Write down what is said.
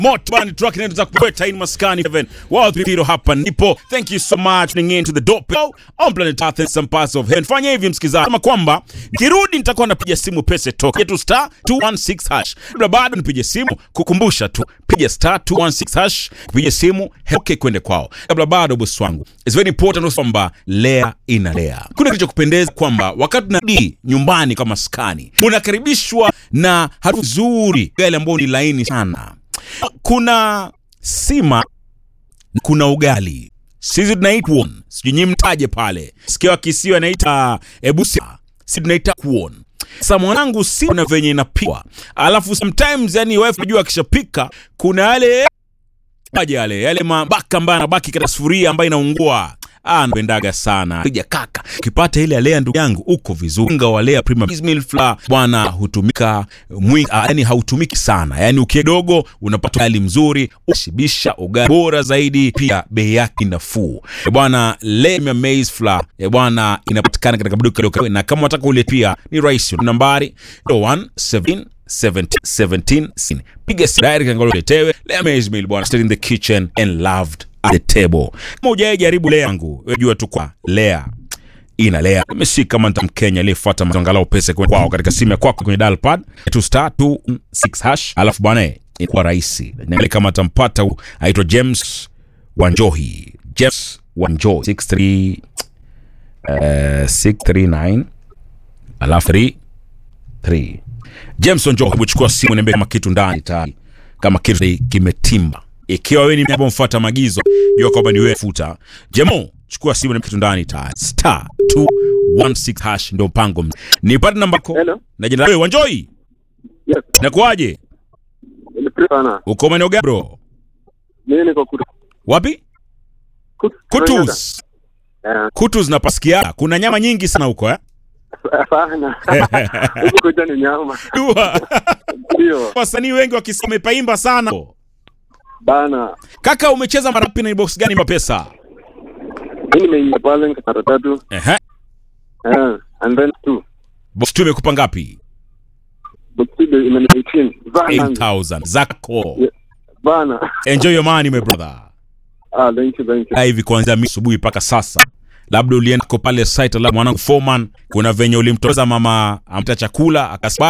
Moto band truck inaenda kupeta in maskani 7 World Piro hapa nipo. Thank you so much tuning in to the dope show on planet Earth and some parts of heaven. Fanya hivi msikizaji, kama kwamba nikirudi nitakuwa napiga simu pesa toka yetu star 216 hash. Kabla bado nipige simu kukumbusha tu, piga star 216 hash, kupiga simu heoke kwende kwao. Kabla bado bosi wangu, it's very important kwamba lea inalea. Kuna kitu cha kupendeza kwamba wakati unarudi nyumbani kama maskani, unakaribishwa na harufu nzuri, gari ambayo ni laini sana kuna sima kuna ugali sisi tunaita kuon sijui nyi mtaje pale sikia wakisiwa naita ebusia si tunaita kuon sasa mwanangu si na venye inapikwa alafu sometimes yani wife najua akishapika kuna yale aje yale yale mabaka ambayo anabaki katika sufuria ambayo inaungua Ah, napendaga sana pija kaka ukipata ile alea ndugu yangu uko vizuri unga wa lea prima meal flour bwana hutumika mwingi ah, yani hautumiki sana yani ukidogo unapata ugali mzuri ushibisha ugali bora zaidi pia bei yake nafuu Eh, bwana lea maize flour eh, bwana inapatikana katika maduka duka na kama unataka ule pia ni rahisi nambari 0117 17 17 piga simu direct angalau uletewe lea maize meal bwana still in the kitchen and loved at the table. Kama hujawahi jaribu lea yangu, wewe jua tu kwa lea ina lea. Mimi si kama nita Mkenya aliyefuata angalau pesa kwa kwao katika simu ya kwako kwenye dial pad tu star 26 hash, alafu bwana inakuwa rahisi. Na ile kama atampata hu- aitwa James Wanjohi. James Wanjohi 63 eh 639 alafu 3 3 James Wanjohi, hebu chukua simu niambie kama kitu ndani tayari kama kitu kimetimba. Ikiwa wewe ni mtu mfuata maagizo, jua kwamba ni wewe futa. Jemo, chukua simu na kitu ndani tayari. Star 216 hash ndio mpango. mzima. Nipate namba yako Hello. na jina lako Wanjoi. Yes. Nakuaje? Nilipenda sana. Uko maeneo gani bro? Mimi niko kutu. Wapi? Kutu. Kutus. Eh, Kutus na pasikia. Kuna nyama nyingi sana huko eh? sana. Huko kuja ni nyama. Dua. Ndio. Wasanii wengi wakisema ipaimba sana. Bana. Kaka umecheza mara ngapi na ni box gani kwa pesa? Mimi nimeingia pale mara tatu. Ehe. Eh, and then two. Box tu imekupa ngapi? But still imeni 18. Bana. 8000 zako. Yeah. Bana. Enjoy your money my brother. Ah, thank you, thank you. Ah, hivi kuanzia mi- asubuhi mpaka sasa labda ulienda ko pale site la mwanangu foreman kuna venye ulimtoza mama amta chakula akasema